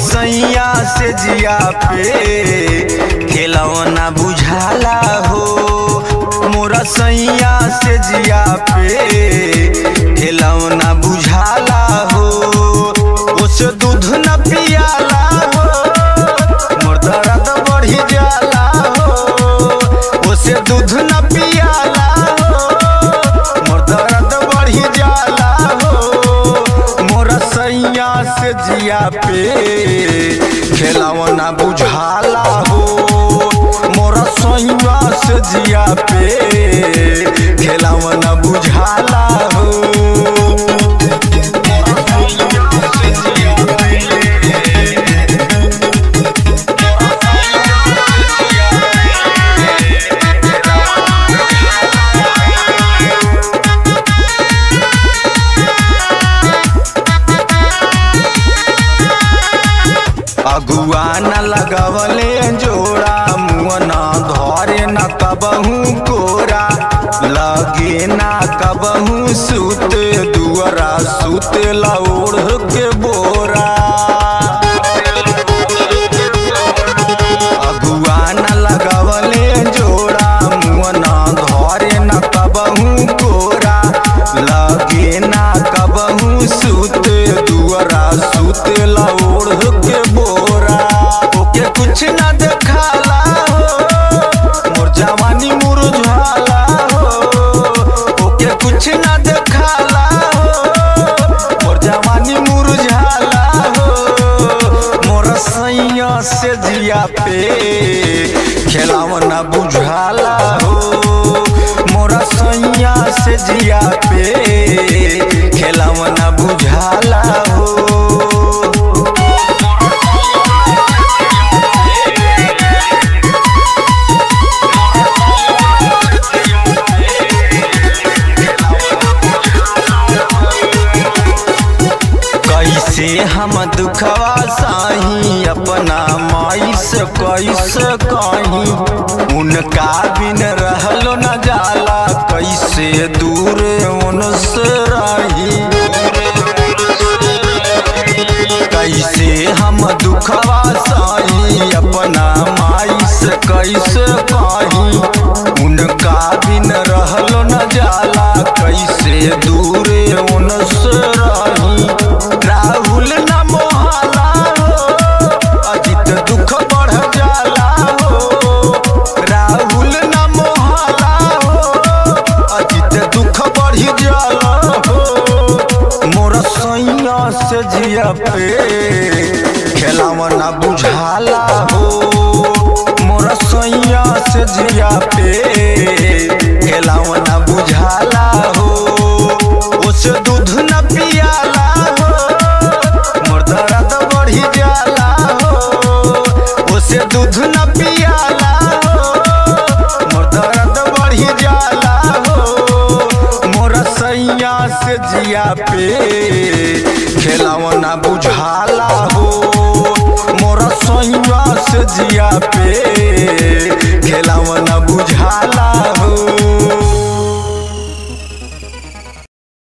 सैया से जिया पे खेलौना बुझाला हो मोरा सैया से जिया पे खेलौना बुझाला हो उस दूध न पियाला हो मोर दर्द बढ़ी जाला हो उसे दूध न पियाला हो मोर दर्द बढ़ी जाला हो मोरा सैया से जिया पे खेलौना बुझाला हो मोरा सैया से जिया पे खेलौना बुझाला हो अगुआ न लगवले जोड़ा मुअन धरे न कबहू कोरा लगे न कबहू सुत दुअरा सुत लौड़ के बोरा अगुआ न लगवले जोड़ा मुअन धरे न कबहू कोरा लगे न कबहू सुत दुअरा सुत लौड़ के बोरा ओके कुछ न देखाला हो मोर जवानी मुरझाला हो ओके कुछ न देखाला हो मोर जवानी मुरझाला हो मोर सैया से जिया पे खेलावना बुझाला हो मोरा सैया से जिया पे खेलावना बुझाला हो कैसे हम दुखवा साही अपना माई से कैसे कहीं उनका बिन रहलो न जाला कैसे दूर उनसे रही कैसे हम दुखवा साही अपना माई से कैसे कहीं उनका बिन रहलो न जाला कैसे दूर उनसे रही राहुल न मोहाला हो अजित दुख बढ़ जाला हो राहुल न मोहाला हो अजित दुख बढ़ी जाला हो मोर सैया से जिया पे खेलावना बुझाला हो मोर सैया से जिया पे खेलावना बुझाला हो उस दूध न पियाला हो मोर दर्द बढ़ी जाला हो उसे दूध न पियाला हो मोर दर्द बढ़ी जाला हो मोर सैया से जिया पे खेलावना बुझाला हो मोर सैया से जिया पे खेलावना बुझाला